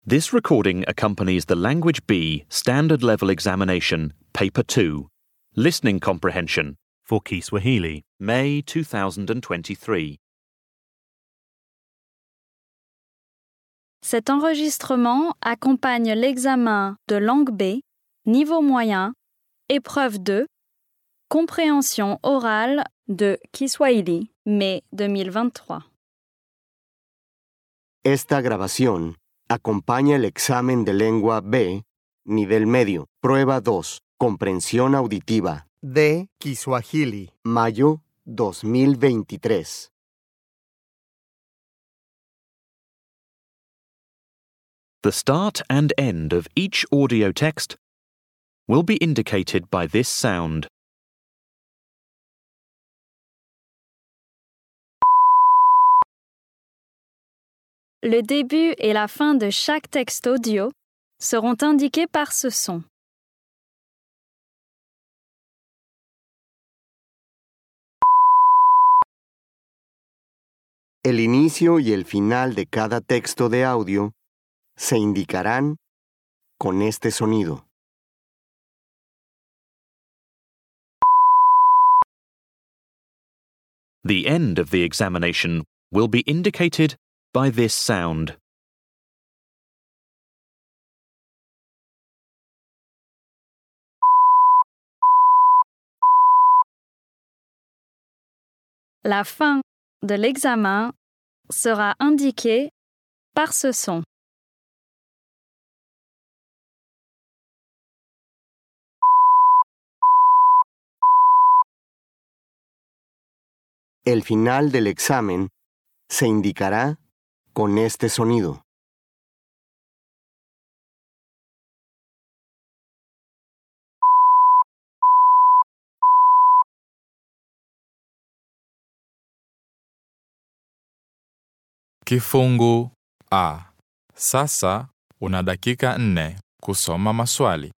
This recording accompanies the Language B Standard Level Examination, Paper 2, Listening Comprehension, for Kiswahili. May 2023. Cet enregistrement accompagne l'examen de langue B, niveau moyen, épreuve 2, compréhension orale de Kiswahili, mai 2023. Esta grabación acompaña el examen de lengua B, nivel medio, prueba 2, comprensión auditiva, de Kiswahili. mayo 2023. The start and end of each audio text will be indicated by this sound. Le début et la fin de chaque texte audio seront indiqués par ce son. El inicio y el final de cada texto de audio se indicarán con este sonido. The end of the examination will be indicated by this sound. La fin de l'examen sera indiquée par ce son. El final del examen se indicará con este sonido. Kifungu A. Sasa una dakika nne kusoma maswali.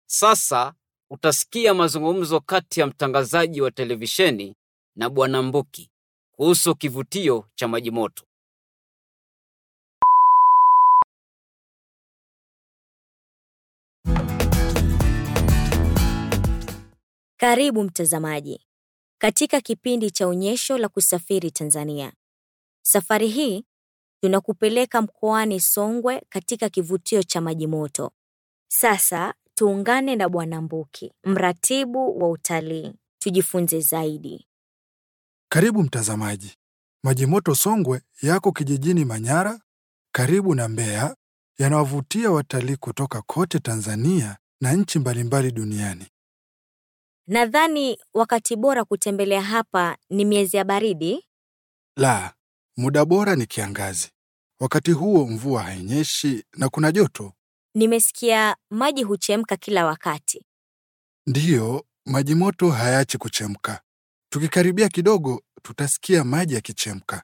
Sasa utasikia mazungumzo kati ya mtangazaji wa televisheni na Bwana Mbuki kuhusu kivutio cha maji moto. Karibu mtazamaji katika kipindi cha onyesho la kusafiri Tanzania. Safari hii tunakupeleka mkoani Songwe katika kivutio cha maji moto. Sasa tuungane na Bwana Mbuki, mratibu wa utalii, tujifunze zaidi. Karibu mtazamaji. Maji moto Songwe yako kijijini Manyara, karibu na Mbeya, yanawavutia watalii kutoka kote Tanzania na nchi mbalimbali duniani. Nadhani wakati bora kutembelea hapa ni miezi ya baridi. La, muda bora ni kiangazi. Wakati huo mvua hainyeshi na kuna joto. Nimesikia maji huchemka kila wakati. Ndiyo, maji moto hayaachi kuchemka. Tukikaribia kidogo, tutasikia maji yakichemka.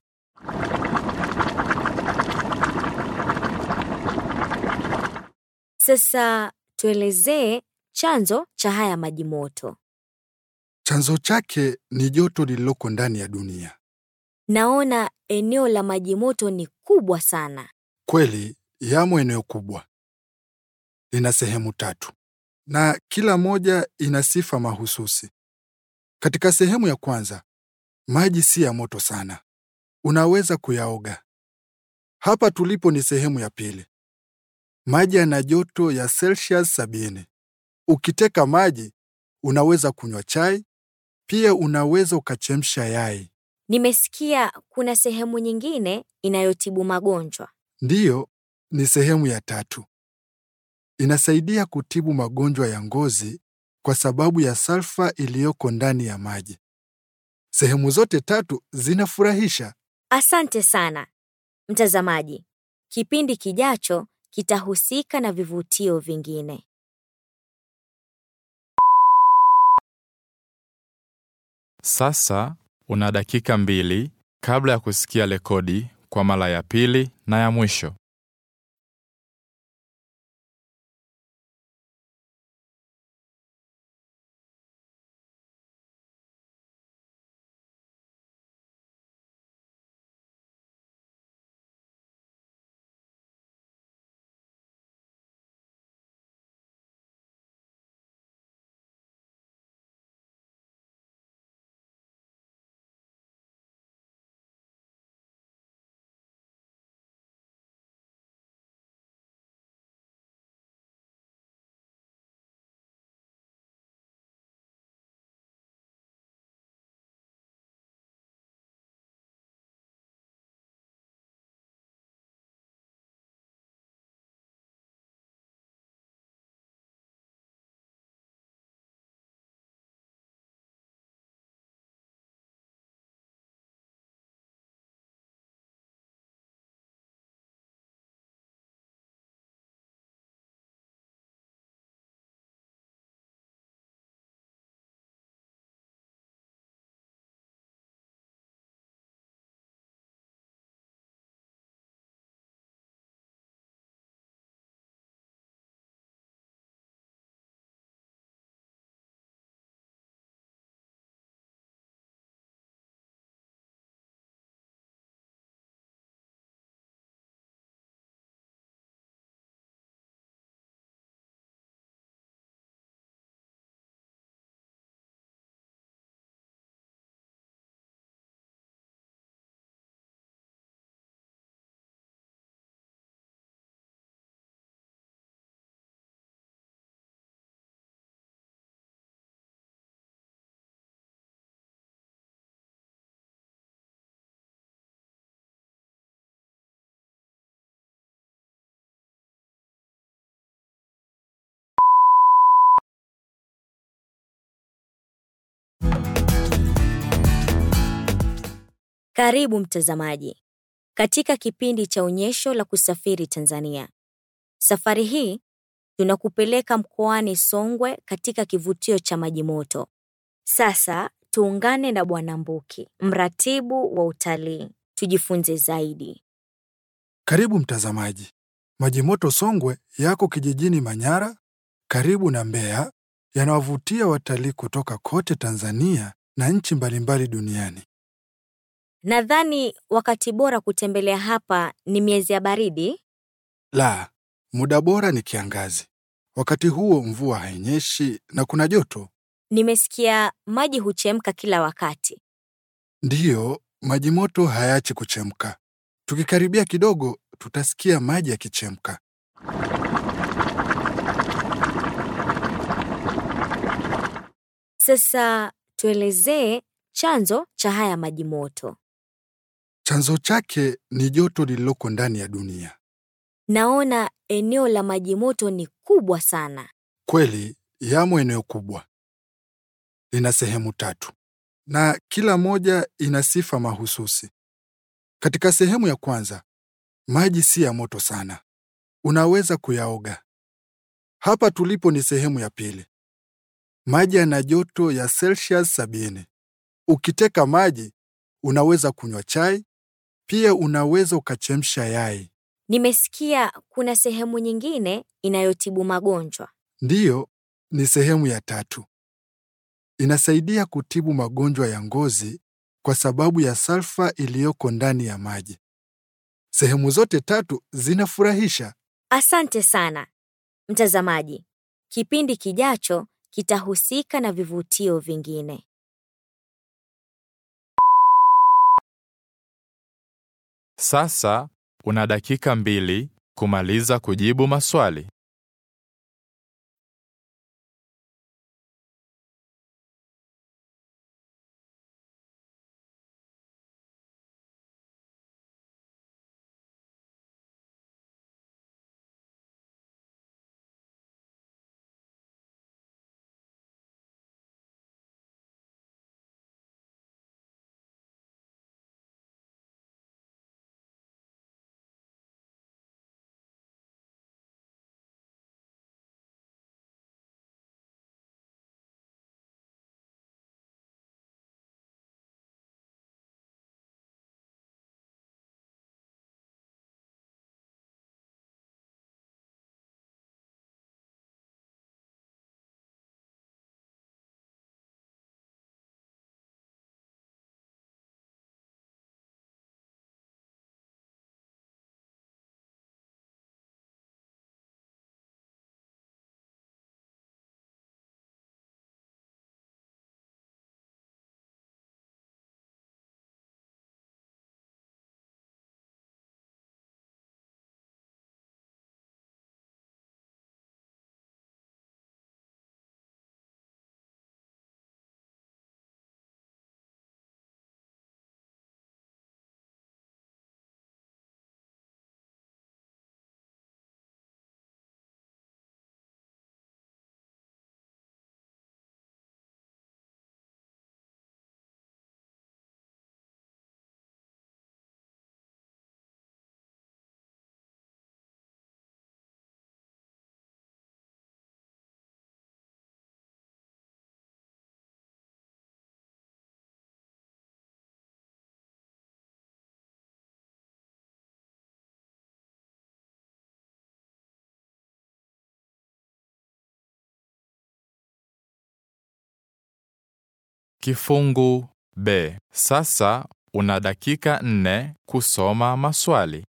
Sasa tuelezee chanzo cha haya maji moto. Chanzo chake ni joto lililoko ndani ya dunia. Naona eneo la maji moto ni kubwa sana. Kweli, yamo eneo kubwa. Lina sehemu tatu na kila moja ina sifa mahususi. Katika sehemu ya kwanza, maji si ya moto sana, unaweza kuyaoga. Hapa tulipo ni sehemu ya pili. Maji yana joto ya Celsius sabini. Ukiteka maji, unaweza kunywa chai, pia unaweza ukachemsha yai. Nimesikia kuna sehemu nyingine inayotibu magonjwa. Ndiyo, ni sehemu ya tatu. Inasaidia kutibu magonjwa ya ngozi kwa sababu ya salfa iliyoko ndani ya maji. Sehemu zote tatu zinafurahisha. Asante sana mtazamaji. Kipindi kijacho kitahusika na vivutio vingine. Sasa una dakika mbili kabla ya kusikia rekodi kwa mara ya pili na ya mwisho. Karibu mtazamaji katika kipindi cha onyesho la kusafiri Tanzania. Safari hii tunakupeleka mkoani Songwe katika kivutio cha maji moto. Sasa tuungane na Bwana Mbuki, mratibu wa utalii, tujifunze zaidi. Karibu mtazamaji. Maji moto Songwe yako kijijini Manyara, karibu na Mbeya yanawavutia watalii kutoka kote Tanzania na nchi mbalimbali duniani. Nadhani wakati bora kutembelea hapa ni miezi ya baridi. La, muda bora ni kiangazi. Wakati huo mvua hainyeshi na kuna joto. Nimesikia maji huchemka kila wakati. Ndiyo, maji moto hayaachi kuchemka. Tukikaribia kidogo, tutasikia maji yakichemka. Sasa tuelezee chanzo cha haya maji moto. Chanzo chake ni joto lililoko ndani ya dunia. Naona eneo la maji moto ni kubwa sana. Kweli, yamo eneo kubwa. Lina sehemu tatu, na kila moja ina sifa mahususi. Katika sehemu ya kwanza, maji si ya moto sana, unaweza kuyaoga. Hapa tulipo ni sehemu ya pili. Maji yana joto ya Celsius sabini. Ukiteka maji, unaweza kunywa chai, pia unaweza ukachemsha yai. Nimesikia kuna sehemu nyingine inayotibu magonjwa. Ndiyo, ni sehemu ya tatu. Inasaidia kutibu magonjwa ya ngozi kwa sababu ya salfa iliyoko ndani ya maji. Sehemu zote tatu zinafurahisha. Asante sana. Mtazamaji, kipindi kijacho kitahusika na vivutio vingine. Sasa una dakika mbili kumaliza kujibu maswali. Kifungu B. Sasa una dakika nne kusoma maswali.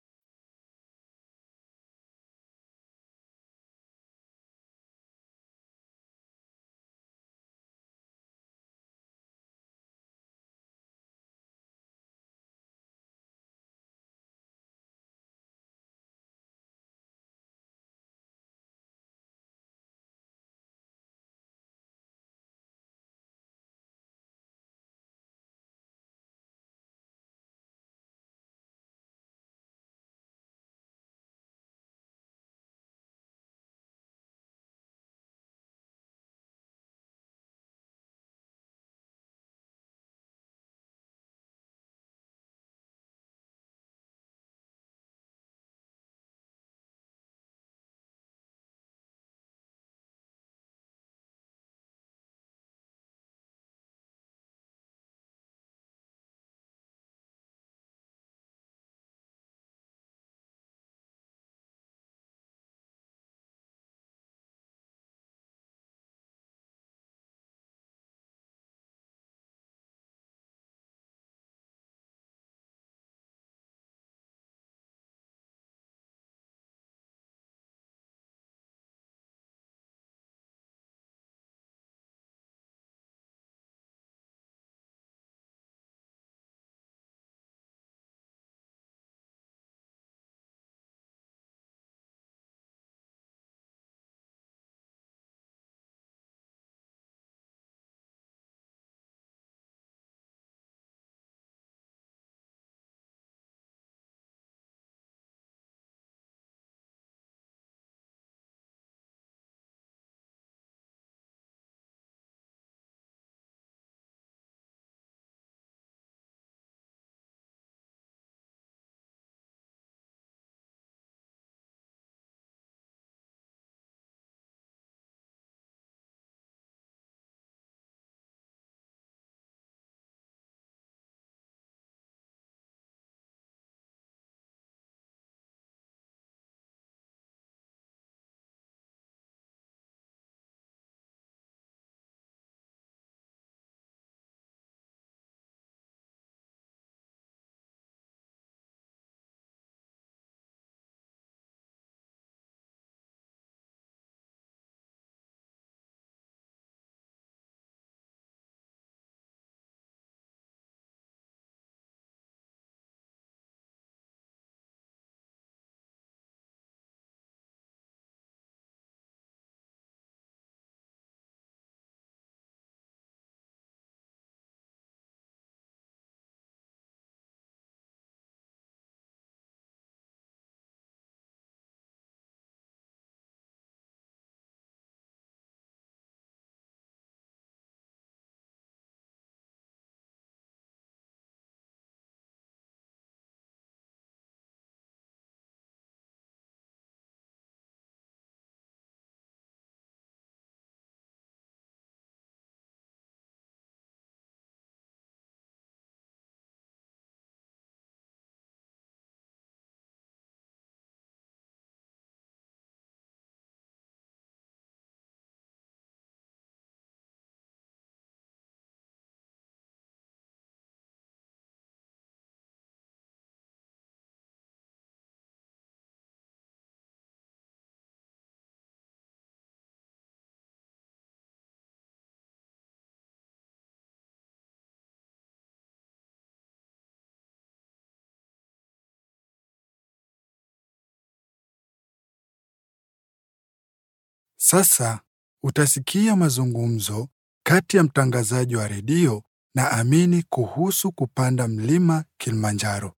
Sasa utasikia mazungumzo kati ya mtangazaji wa redio na Amini kuhusu kupanda mlima Kilimanjaro.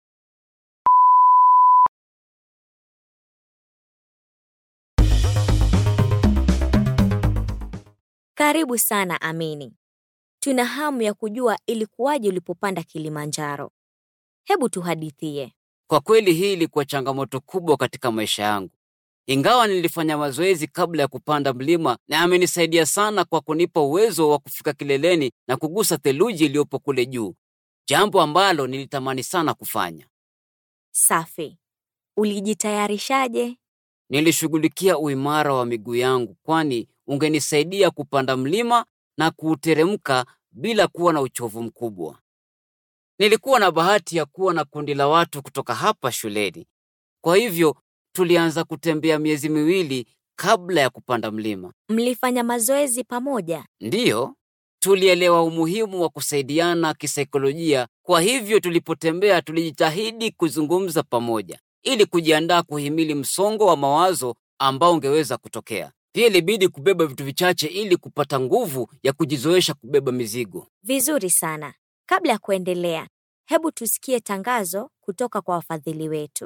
Karibu sana Amini. Tuna hamu ya kujua ilikuwaje ulipopanda Kilimanjaro. Hebu tuhadithie. Kwa kweli hii ilikuwa changamoto kubwa katika maisha yangu. Ingawa nilifanya mazoezi kabla ya kupanda mlima na amenisaidia sana kwa kunipa uwezo wa kufika kileleni na kugusa theluji iliyopo kule juu, jambo ambalo nilitamani sana kufanya. Safi. Ulijitayarishaje? Nilishughulikia uimara wa miguu yangu, kwani ungenisaidia kupanda mlima na kuuteremka bila kuwa na uchovu mkubwa. Nilikuwa na bahati ya kuwa na kundi la watu kutoka hapa shuleni, kwa hivyo tulianza kutembea miezi miwili kabla ya kupanda mlima. Mlifanya mazoezi pamoja? Ndiyo, tulielewa umuhimu wa kusaidiana kisaikolojia. Kwa hivyo tulipotembea, tulijitahidi kuzungumza pamoja ili kujiandaa kuhimili msongo wa mawazo ambao ungeweza kutokea. Pia ilibidi kubeba vitu vichache ili kupata nguvu ya kujizoesha kubeba mizigo. Vizuri sana. Kabla ya kuendelea, hebu tusikie tangazo kutoka kwa wafadhili wetu.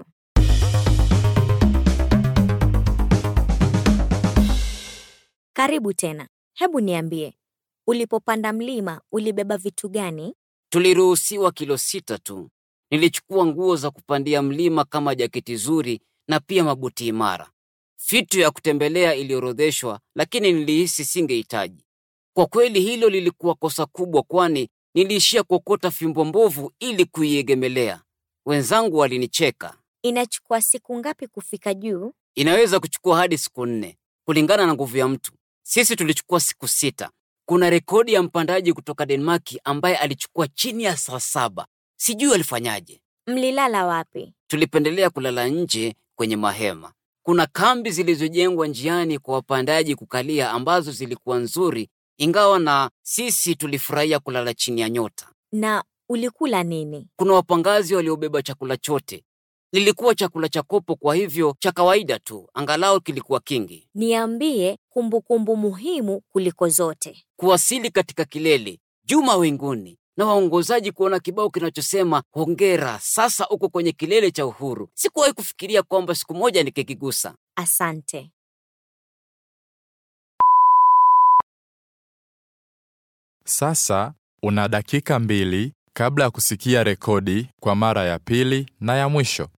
Karibu tena. Hebu niambie, ulipopanda mlima ulibeba vitu gani? Tuliruhusiwa kilo sita tu. Nilichukua nguo za kupandia mlima kama jaketi zuri na pia mabuti imara. Fitu ya kutembelea iliorodheshwa, lakini nilihisi singehitaji. Kwa kweli hilo lilikuwa kosa kubwa, kwani niliishia kuokota fimbo mbovu ili kuiegemelea. Wenzangu walinicheka. Inachukua siku ngapi kufika juu? Inaweza kuchukua hadi siku nne kulingana na nguvu ya mtu. Sisi tulichukua siku sita. Kuna rekodi ya mpandaji kutoka Denmaki ambaye alichukua chini ya saa saba. Sijui alifanyaje. Mlilala wapi? Tulipendelea kulala nje kwenye mahema. Kuna kambi zilizojengwa njiani kwa wapandaji kukalia ambazo zilikuwa nzuri, ingawa na sisi tulifurahia kulala chini ya nyota. Na ulikula nini? Kuna wapangazi waliobeba chakula chote. Lilikuwa chakula cha kopo, kwa hivyo cha kawaida tu, angalau kilikuwa kingi. Niambie kumbukumbu muhimu kuliko zote. Kuwasili katika kilele juu mawinguni na waongozaji kuona kibao kinachosema hongera, sasa uko kwenye kilele cha uhuru. Sikuwahi kufikiria kwamba siku moja nikikigusa. Asante. Sasa una dakika mbili kabla ya kusikia rekodi kwa mara ya pili na ya mwisho.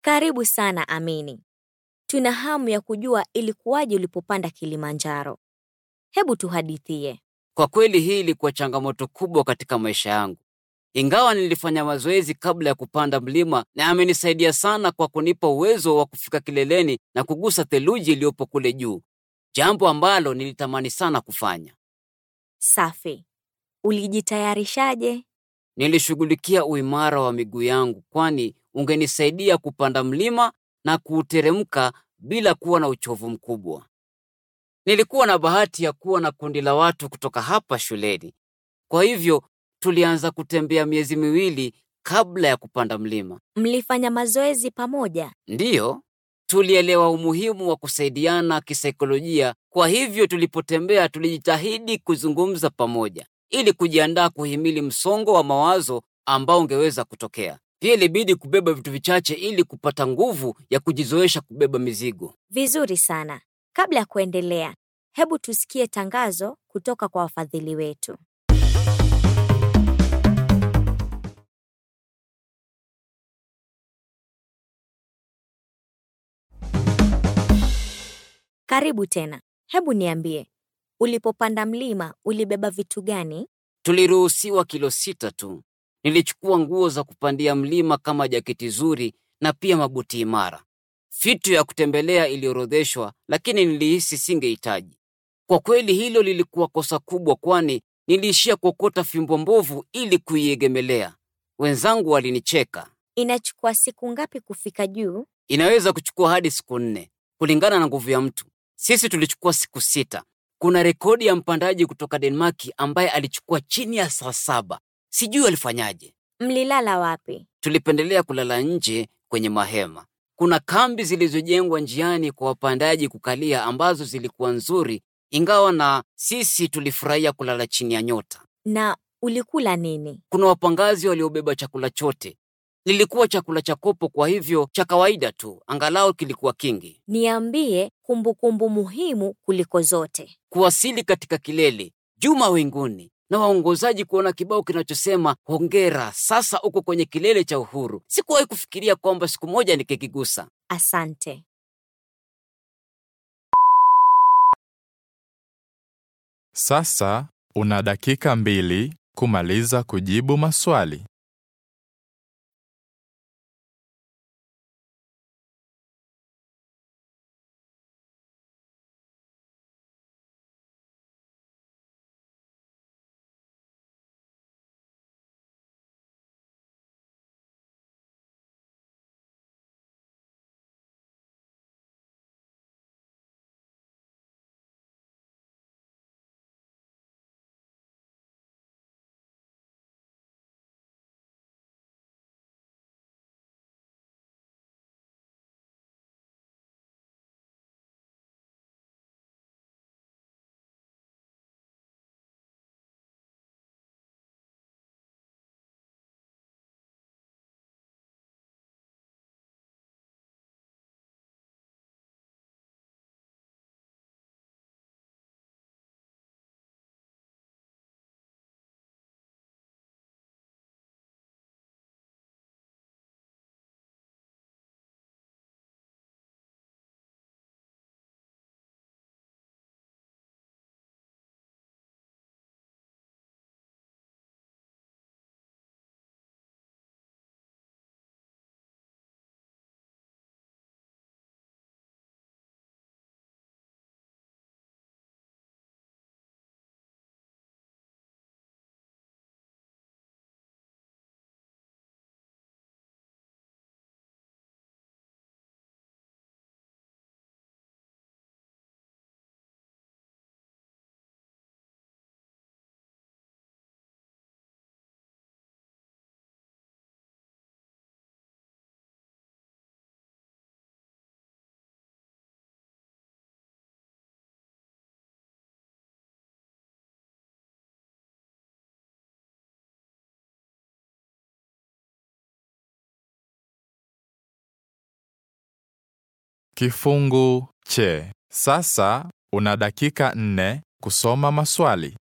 Karibu sana Amini. Tuna hamu ya kujua ilikuwaje ulipopanda Kilimanjaro. Hebu tuhadithie. Kwa kweli hii ilikuwa changamoto kubwa katika maisha yangu. Ingawa nilifanya mazoezi kabla ya kupanda mlima na amenisaidia sana kwa kunipa uwezo wa kufika kileleni na kugusa theluji iliyopo kule juu, jambo ambalo nilitamani sana kufanya. Safi. Ulijitayarishaje? Nilishughulikia uimara wa miguu yangu, kwani ungenisaidia kupanda mlima na kuuteremka bila kuwa na uchovu mkubwa. Nilikuwa na bahati ya kuwa na kundi la watu kutoka hapa shuleni, kwa hivyo tulianza kutembea miezi miwili kabla ya kupanda mlima. Mlifanya mazoezi pamoja? Ndiyo, tulielewa umuhimu wa kusaidiana kisaikolojia. Kwa hivyo tulipotembea, tulijitahidi kuzungumza pamoja ili kujiandaa kuhimili msongo wa mawazo ambao ungeweza kutokea. Pia ilibidi kubeba vitu vichache ili kupata nguvu ya kujizoesha kubeba mizigo. Vizuri sana. Kabla ya kuendelea, hebu tusikie tangazo kutoka kwa wafadhili wetu. Karibu tena. Hebu niambie, ulipopanda mlima ulibeba vitu gani? Tuliruhusiwa kilo sita tu. Nilichukua nguo za kupandia mlima kama jaketi zuri na pia mabuti imara. Fitu ya kutembelea iliorodheshwa, lakini nilihisi singehitaji. Kwa kweli hilo lilikuwa kosa kubwa, kwani niliishia kuokota fimbo mbovu ili kuiegemelea. Wenzangu walinicheka. Inachukua siku ngapi kufika juu? Inaweza kuchukua hadi siku nne kulingana na nguvu ya mtu. Sisi tulichukua siku sita. Kuna rekodi ya mpandaji kutoka Denmaki ambaye alichukua chini ya saa saba. Sijui alifanyaje. Mlilala wapi? Tulipendelea kulala nje kwenye mahema. Kuna kambi zilizojengwa njiani kwa wapandaji kukalia ambazo zilikuwa nzuri, ingawa na sisi tulifurahia kulala chini ya nyota. Na ulikula nini? Kuna wapangazi waliobeba chakula chote. Lilikuwa chakula cha kopo, kwa hivyo cha kawaida tu, angalau kilikuwa kingi. Niambie kumbukumbu muhimu kuliko zote. Kuwasili katika kilele juu mawinguni na waongozaji kuona kibao kinachosema hongera, sasa uko kwenye kilele cha uhuru. Sikuwahi kufikiria kwamba siku moja nikikigusa. Asante. Sasa una dakika mbili kumaliza kujibu maswali. Kifungu che. Sasa una dakika nne kusoma maswali.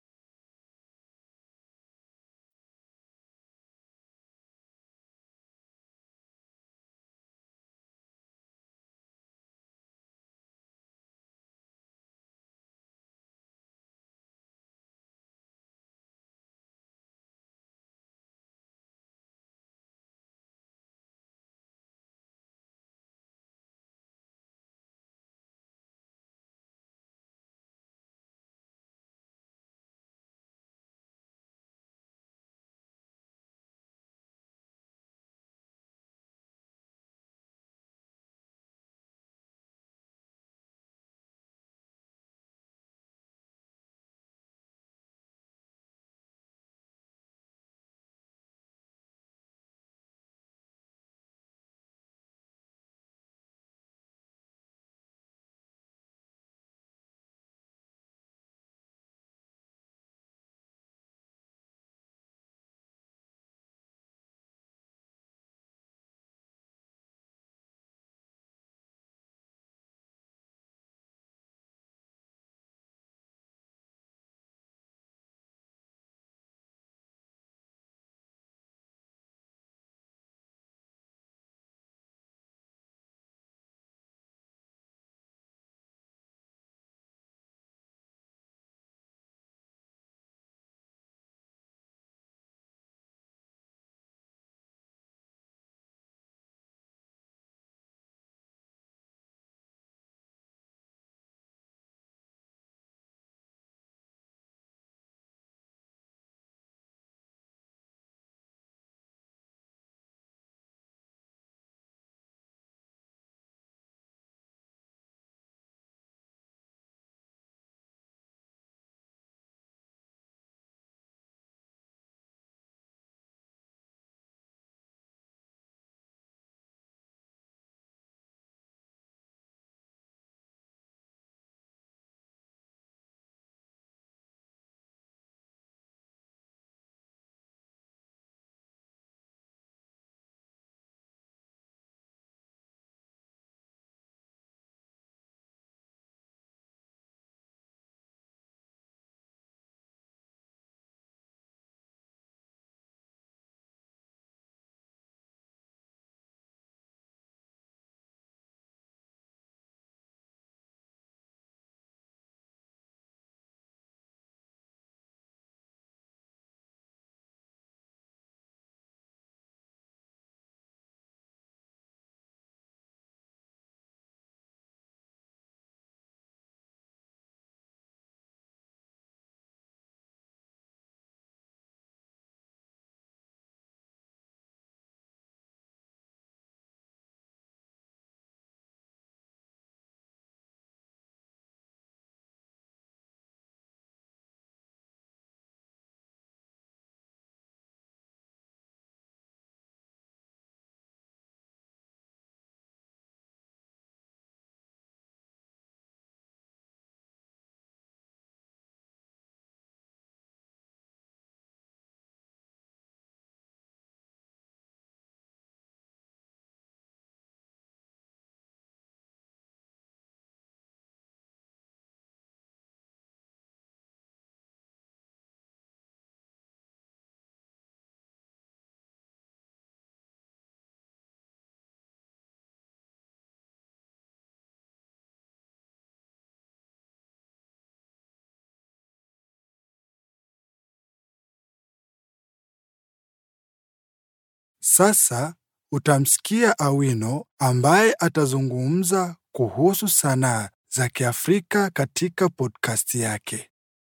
Sasa utamsikia Awino ambaye atazungumza kuhusu sanaa za Kiafrika katika podcast yake.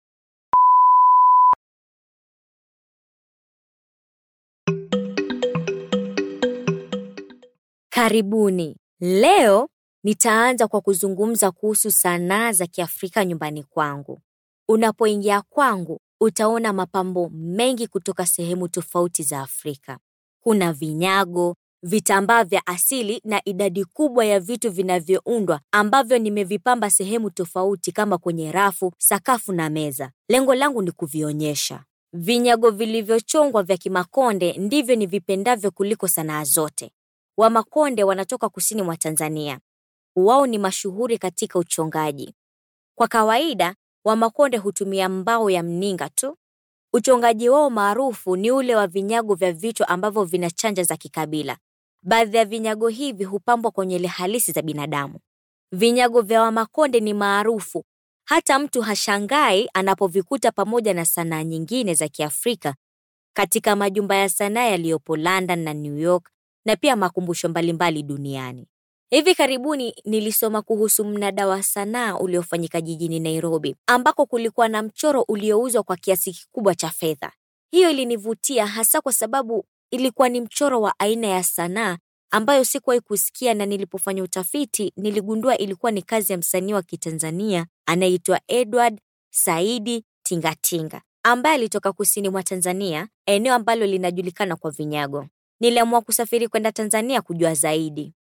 Karibuni. Leo nitaanza kwa kuzungumza kuhusu sanaa za Kiafrika nyumbani kwangu. Unapoingia kwangu, utaona mapambo mengi kutoka sehemu tofauti za Afrika. Kuna vinyago, vitambaa vya asili na idadi kubwa ya vitu vinavyoundwa ambavyo nimevipamba sehemu tofauti kama kwenye rafu, sakafu na meza. Lengo langu ni kuvionyesha. Vinyago vilivyochongwa vya Kimakonde ndivyo nivipendavyo kuliko sanaa zote. Wamakonde wanatoka kusini mwa Tanzania. Wao ni mashuhuri katika uchongaji. Kwa kawaida, Wamakonde hutumia mbao ya mninga tu. Uchongaji wao maarufu ni ule wa vinyago vya vichwa ambavyo vina chanja za kikabila. Baadhi ya vinyago hivi hupambwa kwa nywele halisi za binadamu. Vinyago vya Wamakonde ni maarufu, hata mtu hashangai anapovikuta pamoja na sanaa nyingine za Kiafrika katika majumba ya sanaa yaliyopo London na New York na pia makumbusho mbalimbali duniani. Hivi karibuni nilisoma kuhusu mnada wa sanaa uliofanyika jijini Nairobi, ambako kulikuwa na mchoro uliouzwa kwa kiasi kikubwa cha fedha. Hiyo ilinivutia hasa kwa sababu ilikuwa ni mchoro wa aina ya sanaa ambayo sikuwahi kusikia, na nilipofanya utafiti niligundua ilikuwa ni kazi ya msanii wa Kitanzania anayeitwa Edward Saidi Tingatinga ambaye alitoka kusini mwa Tanzania, eneo ambalo linajulikana kwa vinyago. Niliamua kusafiri kwenda Tanzania kujua zaidi.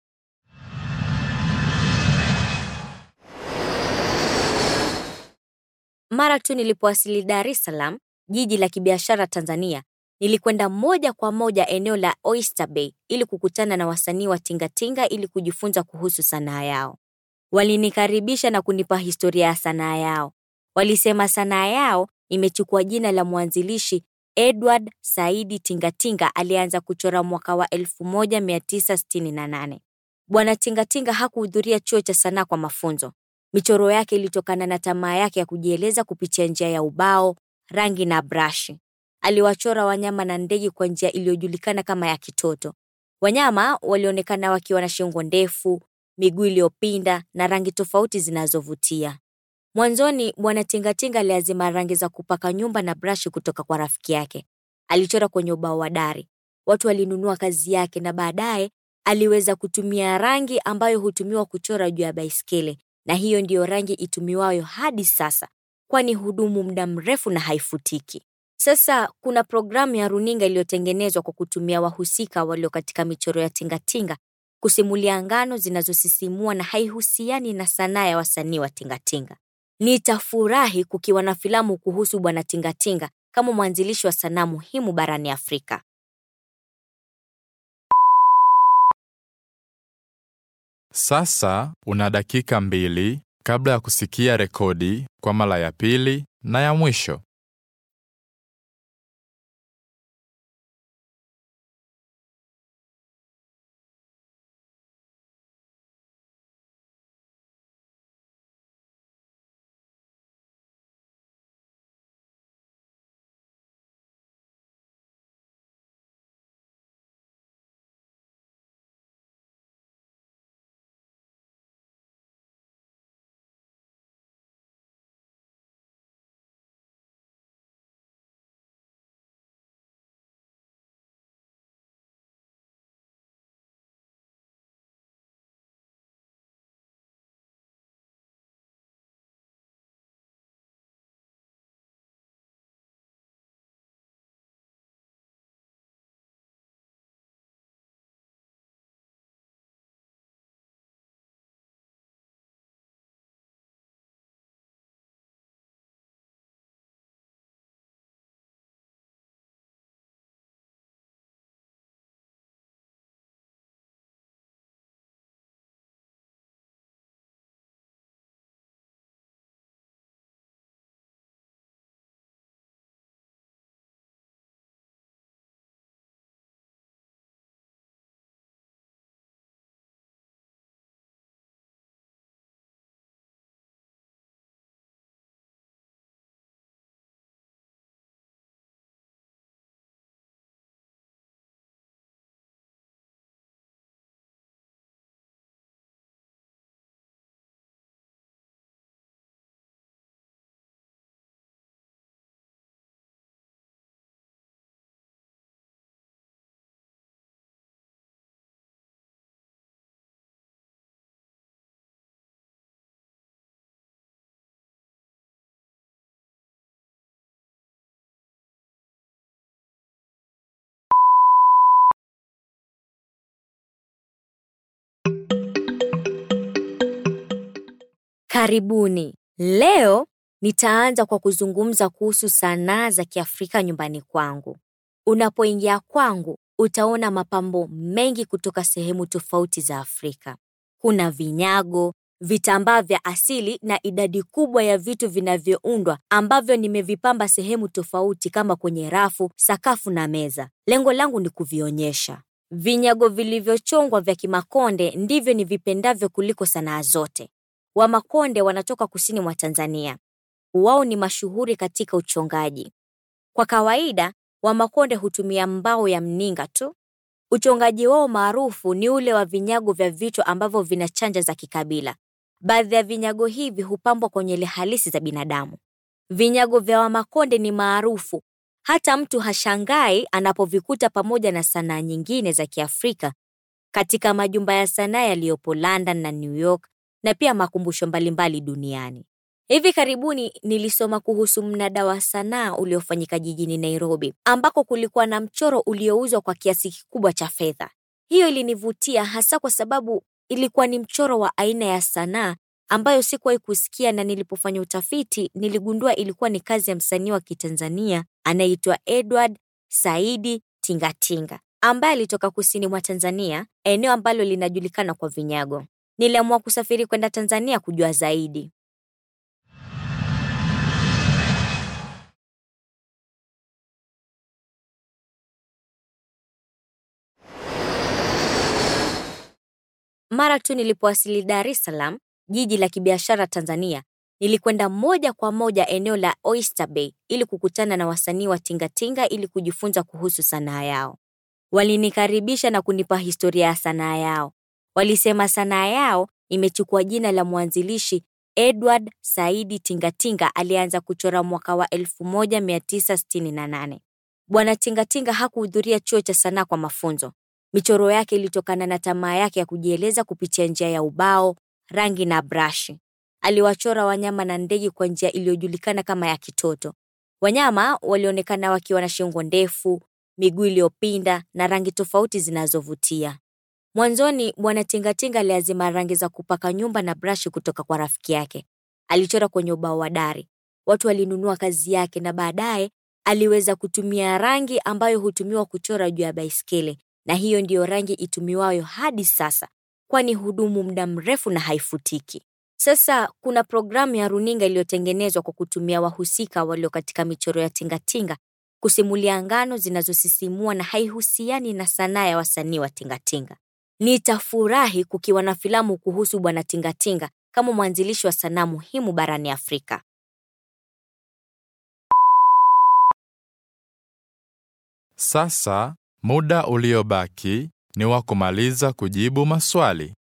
Mara tu nilipowasili Dar es Salaam, jiji la kibiashara Tanzania, nilikwenda moja kwa moja eneo la Oyster Bay ili kukutana na wasanii wa tingatinga ili kujifunza kuhusu sanaa yao. Walinikaribisha na kunipa historia ya sanaa yao. Walisema sanaa yao imechukua jina la mwanzilishi Edward Saidi Tingatinga alianza kuchora mwaka wa 1968. Bwana Tingatinga hakuhudhuria chuo cha sanaa kwa mafunzo. Michoro yake ilitokana na tamaa yake ya kujieleza kupitia njia ya ubao, rangi na brashi. Aliwachora wanyama na ndege kwa njia iliyojulikana kama ya kitoto. Wanyama walionekana wakiwa na shingo ndefu, miguu iliyopinda na rangi tofauti zinazovutia. Mwanzoni Bwana Tingatinga aliazima rangi za kupaka nyumba na brashi kutoka kwa rafiki yake. Alichora kwenye ubao wa dari. Watu walinunua kazi yake na baadaye aliweza kutumia rangi ambayo hutumiwa kuchora juu ya baiskeli, na hiyo ndiyo rangi itumiwayo hadi sasa, kwani hudumu muda mrefu na haifutiki. Sasa kuna programu ya runinga iliyotengenezwa kwa kutumia wahusika walio katika michoro ya tingatinga kusimulia ngano zinazosisimua na haihusiani na sanaa ya wasanii wa tingatinga. Nitafurahi kukiwa na filamu kuhusu Bwana Tingatinga kama mwanzilishi wa sanaa muhimu barani Afrika. Sasa una dakika mbili kabla ya kusikia rekodi kwa mara ya pili na ya mwisho. Karibuni. Leo nitaanza kwa kuzungumza kuhusu sanaa za Kiafrika nyumbani kwangu. Unapoingia kwangu, utaona mapambo mengi kutoka sehemu tofauti za Afrika. Kuna vinyago, vitambaa vya asili na idadi kubwa ya vitu vinavyoundwa ambavyo nimevipamba sehemu tofauti kama kwenye rafu, sakafu na meza. Lengo langu ni kuvionyesha. Vinyago vilivyochongwa vya Kimakonde ndivyo nivipendavyo kuliko sanaa zote. Wamakonde wanatoka kusini mwa Tanzania. Wao ni mashuhuri katika uchongaji. Kwa kawaida, Wamakonde hutumia mbao ya mninga tu. Uchongaji wao maarufu ni ule wa vinyago vya vichwa ambavyo vina chanja za kikabila. Baadhi ya vinyago hivi hupambwa kwa nywele halisi za binadamu. Vinyago vya Wamakonde ni maarufu, hata mtu hashangai anapovikuta pamoja na sanaa nyingine za Kiafrika katika majumba ya sanaa yaliyopo London na New York na pia makumbusho mbalimbali duniani. Hivi karibuni nilisoma kuhusu mnada wa sanaa uliofanyika jijini Nairobi, ambako kulikuwa na mchoro uliouzwa kwa kiasi kikubwa cha fedha. Hiyo ilinivutia hasa kwa sababu ilikuwa ni mchoro wa aina ya sanaa ambayo sikuwahi kusikia, na nilipofanya utafiti niligundua ilikuwa ni kazi ya msanii wa Kitanzania anayeitwa Edward Saidi Tingatinga ambaye alitoka kusini mwa Tanzania, eneo ambalo linajulikana kwa vinyago. Niliamua kusafiri kwenda Tanzania kujua zaidi. Mara tu nilipowasili Dar es Salaam, jiji la kibiashara Tanzania, nilikwenda moja kwa moja eneo la Oyster Bay ili kukutana na wasanii wa tingatinga ili kujifunza kuhusu sanaa yao. Walinikaribisha na kunipa historia ya sanaa yao. Walisema sanaa yao imechukua jina la mwanzilishi Edward Saidi Tingatinga aliyeanza kuchora mwaka wa 1968. Bwana Tingatinga hakuhudhuria chuo cha sanaa kwa mafunzo. Michoro yake ilitokana na tamaa yake ya kujieleza kupitia njia ya ubao, rangi na brashi. Aliwachora wanyama na ndege kwa njia iliyojulikana kama ya kitoto. Wanyama walionekana wakiwa na shingo ndefu, miguu iliyopinda na rangi tofauti zinazovutia. Mwanzoni Bwana Tingatinga aliazima rangi za kupaka nyumba na brashi kutoka kwa rafiki yake. Alichora kwenye ubao wa dari. Watu walinunua kazi yake na baadaye aliweza kutumia rangi ambayo hutumiwa kuchora juu ya baiskeli na hiyo ndiyo rangi itumiwayo hadi sasa, kwani hudumu muda mrefu na haifutiki. Sasa kuna programu ya runinga iliyotengenezwa kwa kutumia wahusika walio katika michoro ya tingatinga kusimulia ngano zinazosisimua na haihusiani na sanaa ya wasanii wa tingatinga. Nitafurahi kukiwa na filamu kuhusu Bwana Tingatinga kama mwanzilishi wa sanaa muhimu barani Afrika. Sasa muda uliobaki ni wa kumaliza kujibu maswali.